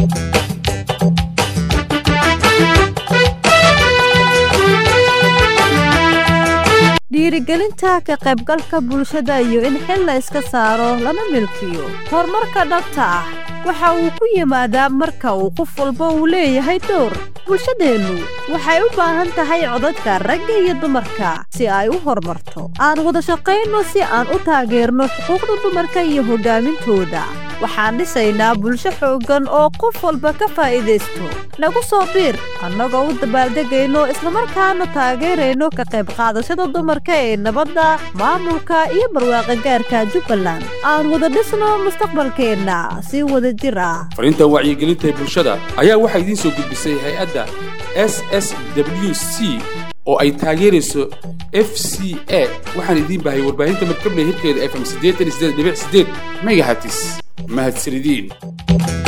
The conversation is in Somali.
dhiirigelinta ka qaybgalka bulshada iyo in xil la iska saaro lana milkiyo horumarka dhabta ah waxa uu ku yimaadaa marka uu qof walba uu leeyahay dowr bulshadeennu waxay u baahan tahay codadka ragga iyo dumarka si ay u horumarto aan wada shaqayno si aan u taageerno xuquuqda dumarka iyo hoggaamintooda waxaan dhisaynaa bulsho xooggan oo qof walba ka faa'iidaysto nagu soo biir annagoo u dabaaldegayno islamarkaana taageerayno ka qayb qaadashada dumarka ee nabadda maamulka iyo barwaaqa gaarka jubbaland aan wada dhisno mustaqbalkeenna si wada jir ah fariintan wacyigelinta ee bulshada ayaa waxaa idiin soo gudbisay hay-adda s s w c oo ay taageerayso f c a waxaan idiin bahay warbaahinta madkabley hirkeeda fm siddeetan iyo siddeed dhibic siddeed megahatis mahadsanidin